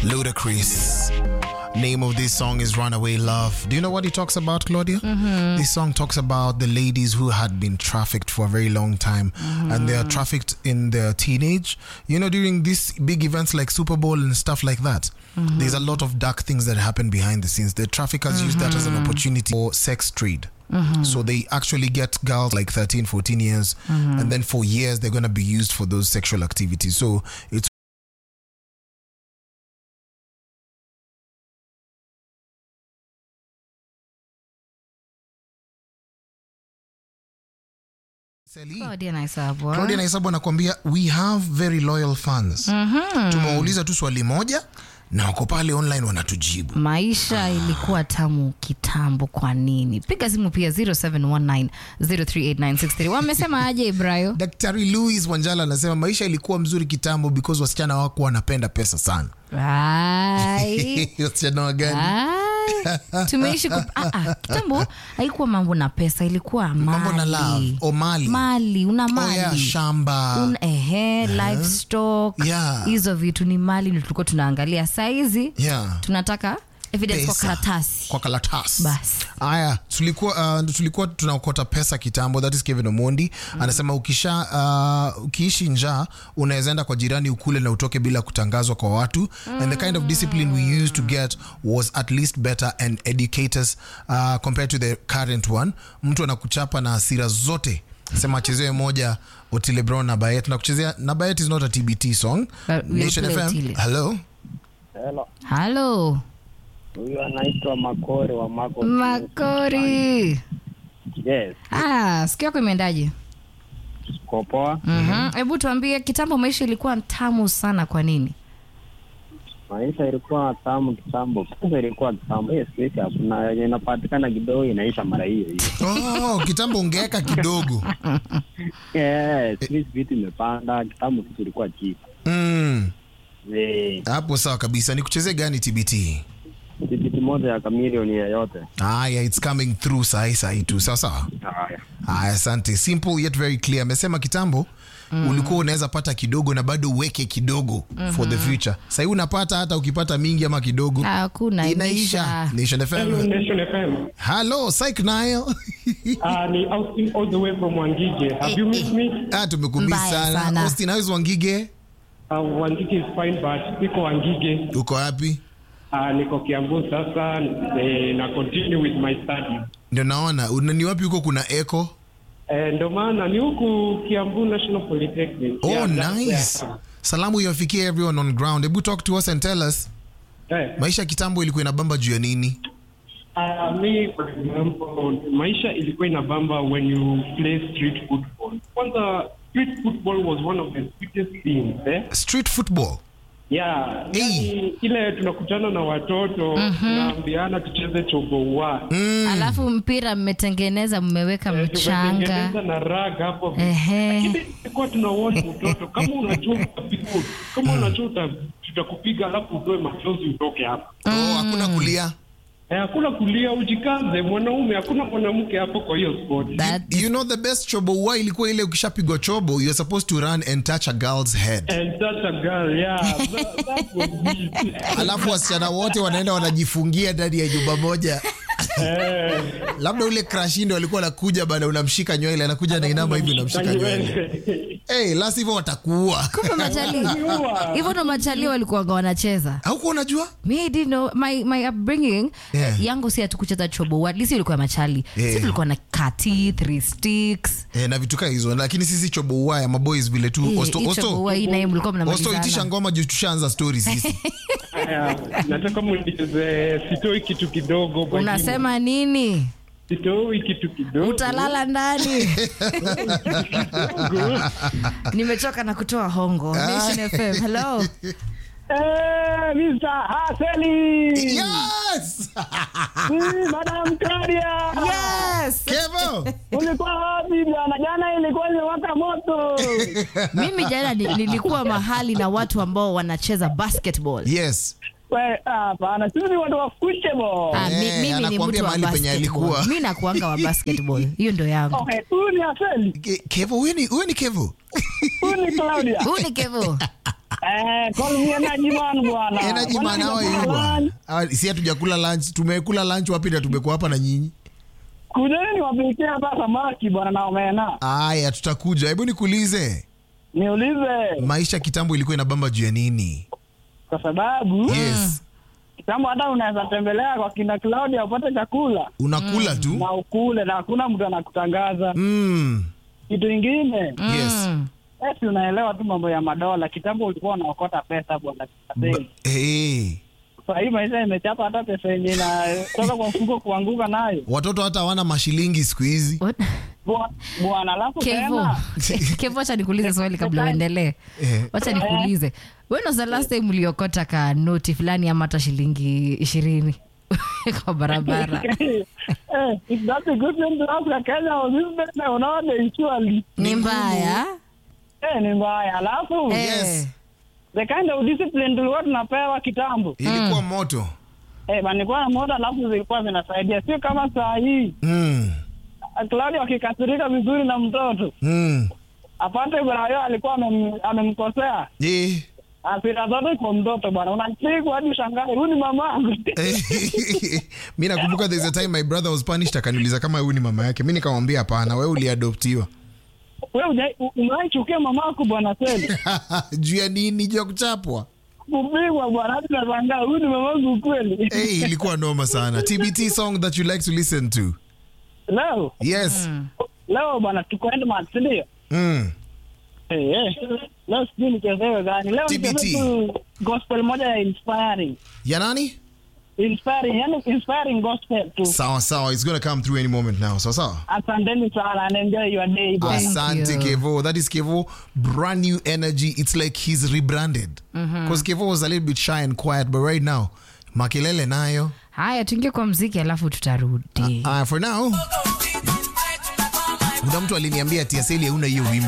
Ludacris. Name of this song is Runaway Love. Do you know what he talks about, Claudia? This song talks about the ladies who had been trafficked for a very long time and they are trafficked in their teenage. You know, during these big events like Super Bowl and stuff like that, there's a lot of dark things that happen behind the scenes. The traffickers use that as an opportunity for sex trade. So they actually get girls like 13, 14 years, and then for years they're going to be used for those sexual activities. So it's Sally. Claudia Naisabwa. Claudia Naisabu anakuambia we have very loyal fans. Tumewauliza tu swali moja na wako pale online wanatujibu. maisha ilikuwa tamu kitambo kwa nini piga simu pia 0719038963 wamesema aje ibrayo Daktari Louis Wanjala anasema maisha ilikuwa mzuri kitambo because wasichana wako wanapenda pesa sana. Ai. wasichana wa gani? Ai. tumeishi kup... ah, ah, kitambo haikuwa mambo na pesa ilikuwa mali. Mambo na love o mali. mali una Oh mali yeah, shamba. Un, ehe, livestock Yeah. hizo vitu ni mali ndio tulikuwa tunaangalia saizi yeah. tunataka evidence kwa Pesa. karatasi kwa karatasi Basi. haya tulikuwa uh, tulikuwa tunaokota pesa kitambo that is Kevin Omondi anasema ukisha uh, ukiishi njaa unaweza enda kwa jirani ukule na utoke bila kutangazwa kwa watu and the kind of discipline we used to get was at least better and educate us uh, compared to the current one mtu anakuchapa na hasira zote sema achezewe moja Otile Brown na Bayet na kuchezea na Bayet is not a TBT song But we'll Nation play FM Otile. hello Hello. halo Huyu anaitwa Makore wa Mako. makori Yes, ah, siku yako imeendaje kwa poa. Mhm. hebu tuambie kitambo maisha ilikuwa tamu sana kwa nini Maisha ilikuwa tamu kitambo. Kwanza ilikuwa kitambo. Yes, sisi hakuna yenye inapatikana kidogo inaisha mara hiyo hiyo. oh, kitambo ungeweka kidogo Yes, sisi vitu imepanda. Kitambo kitu ilikuwa cheap. mm. Eh, hapo sawa kabisa ni kuchezea gani tbt tikiti moja ya kamilioni yeyote. haya its coming through sahi sahi tu sawa sawa Haya. haya asante simple yet very clear amesema kitambo mm. ulikuwa unaweza pata kidogo na bado uweke kidogo mm-hmm. for the future sahii unapata hata ukipata mingi ama kidogo hakuna inaisha nation Hello, fm Nation FM. hello psych nile Uh, ni Austin all the way from Wangige. Have you missed me? ah tumekumiss Mbaya sana sana. austin how's wangige Uh, Wangige is fine but niko Wangige. uko wapi Uh, niko Kiambu sasa eh, na continue with my studies. ndio naona Una- ni wapi huko kuna echo Eh, ndo maana ni huku Kiambu National Polytechnic. oh Yeah, that's nice where- salamu iwafikie everyone on ground hebu talk to us and tell us Eh, maisha ya kitambo ilikuwa inabamba juu ya nini uh, me for example, maisha ilikuwa inabamba when you play street football. Kwanza street football was one of the sweetest things, eh? street football Yeah, Hey. yani ile tunakutana na watoto tunaambiana tucheze choboua alafu mpira mmetengeneza mmeweka mchanga tumetengeneza na rag hapo Ehe. lakini ilikuwa tuna watch mtoto kama unajua utapigwa kama unajua uta- tutakupiga alafu utoe machozi utoke hapa oh, hakuna kulia Eh, hakuna kulia ujikaze mwanaume hakuna mwanamke hapo kwa hiyo sport That- you know the best chobo huwa ilikuwa ile ukishapigwa chobo you're supposed to run and touch a girl's head and such a girl yeah that, that was it alafu wasichana wote wanaenda wanajifungia ndani ya nyumba moja eh labda ule krashindo alikuwa anakuja bana unamshika nywele anakuja nainama hivi unamshika nywele hey, lasi hivyo watakuua kumbe machali hivyo ndo machali walikuwaga wanacheza haukuwa unajua Me, I didn't know my, my upbringing Yeah. yangu si hatukucheza chobo at least ilikuwa machali Yeah. si tulikuwa na kati three sticks eh, na vitu kaa hizo lakini sisi chobo huwa ya maboys vile tu Eh, Osto- hii Osto- chobo huwa hii naye mlikuwa Osto itisha mnamalizana ngoma juu tushaanza stori sisi Haya, nataka municheze sitoi kitu kidogo kwa unasema nini jina. sitoi kitu kidogo utalala ndani nimechoka na kutoa hongo Nation FM hello Eh, Mr. Haseli. yes! Mm, Madam Claudia. yes Kevo! Ulikuwa wapi jana? Jana ilikuwa imewaka moto. mimi jana ni- nilikuwa mahali na watu ambao wanacheza basketball yes We, hapana, sisi ni watu wa football. Ah, mi- Eh, mimi ni anakuambia mtu wa mahali penye alikuwa. basketball mi nakuanga wa basketball hiyo ndo yangu Okay, huyu ni Haseli. Ke- kevo huyu ni huyu ni kevo Huyu ni Claudia. huu ni kevo Eh, call me energy man bwana. Energy Bwana, man hawa nimekula hivi bwana. lunch. Ah, Si hatujakula lunch, tumekula lunch wapi na tumekuwa hapa na nyinyi? Kujeni niwapikie hata samaki bwana na omena. Aya, tutakuja. Hebu nikuulize, Niulize maisha kitambo ilikuwa inabamba juu ya nini? kwa sababu Yes, kitambo hata unaweza tembelea kwa kina Claudia upate chakula unakula tu. na ukule na hakuna mtu anakutangaza. Mm. Kitu ingine Yes. Mm. esi, unaelewa tu mambo ya madola. Kitambo ulikuwa unaokota pesa bwana. Ba- Hey. Sasa hii maisha imechapa hata pesa yenye inatoka kwa mfuko kuanguka nayo Watoto hata hawana mashilingi siku hizi. What? Bwa- bwana, alafu Kevo. tena Kevo, wacha nikuulize swali kabla uendelee. Eh. Wacha nikuulize. When was the last time uliokota ka noti fulani ama hata shilingi ishirini kwa barabara? Eh, if that's a good thing to ask Kenya or this business, unaona usually Ni mbaya. eh, ni mbaya. Alafu Eh. Yes. the kind of discipline tulikuwa tunapewa kitambo Ilikuwa moto. eh, bana, nilikuwa na moto, alafu zilikuwa zinasaidia, sio kama saa hii Mm. Claudia wakikasirika vizuri na mtoto Mm. apate Brayo alikuwa amem- amemkosea Eh. asira zote kwa mtoto bwana, unapigwa hadi ushangae, huyu ni mamangu. mi nakumbuka there's a time my brother was punished akaniuliza kama huyu ni mama yake mi nikamwambia hapana wewe uliadoptiwa Wewe hujai- u- umewahi chukia mamako bwana Seli? juu ya nini juu ya kuchapwa kupigwa bwana, hadi nashangaa huyu ni mamangu kweli. hey, ilikuwa noma sana tbt song that you like to listen to Leo yes leo bwana, tuko Endmark, si ndio? mm. Eh, eh. Leo sijui nichezewe gani. Leo TBT. nicheze tu gospel moja ya inspiring. ya nani Inspiring, yani inspiring gospel tu. sawa sawa it's gonna come through any moment now sawa sawa Asanteni sana and enjoy your day. bwana. Thank asante you. kevo that is kevo brand new energy it's like he's rebranded because kevo was a little bit shy and quiet but right now makelele nayo Haya, tuingie kwa mziki alafu tutarudi. uh, for now kuna mtu aliniambia tiaseli hauna hiyo wimbo